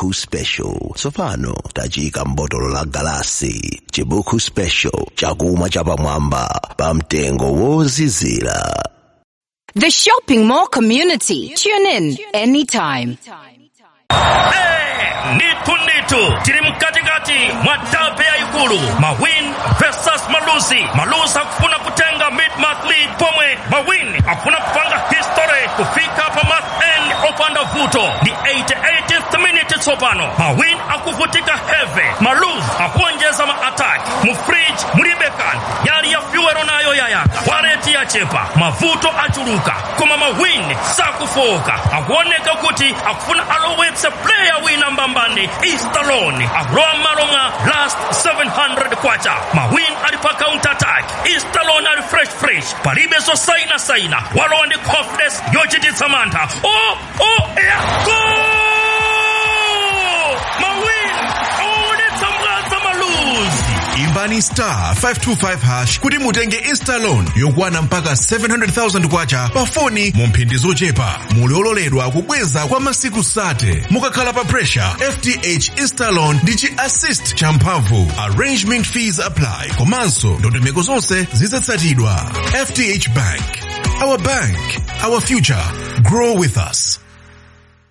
chibuku special tsopano tafika m'botolo la galasi chibuku special chakumwa chapamwamba pa mtengo wozizira The shopping mall community. Tune in anytime. nitu nitu tiri mkatikati mwa dabe ya ikulu mawin versus malusi malusi akufuna kutenga mid-month lead pomwe mawin akufuna kupanga history kufika pa month end opanda vuto ni 88th minute tsopano mawin akuvutika heavy malus akuonjeza ma-attack mufridge mulibekan yali ya fyuwero nayo yayaka wareti yachepa mavuto achuluka koma mawin sakufoka akuoneka kuti akufuna alowetse player wina mbambani istaloni akulowa m'malo mwa last 700 kwacha mawin ali pa counter attack istaloni ali fresh fresh palibe zosaina saina walowa ndi confidence yochititsa mantha o o ya gol mawin awaonetsa mwadza maluzi imbani star 525 hash kuti mutenge instalon yokwana mpaka 700,000 kwacha pa foni mu mphindi zochepa muli ololedwa kubweza kwa masiku sate mukakhala pa pressure fth instalon ndi chi assist champhamvu arrangement fees apply komanso ndondomeko zonse zizatsatidwa fth bank our bank our future grow with us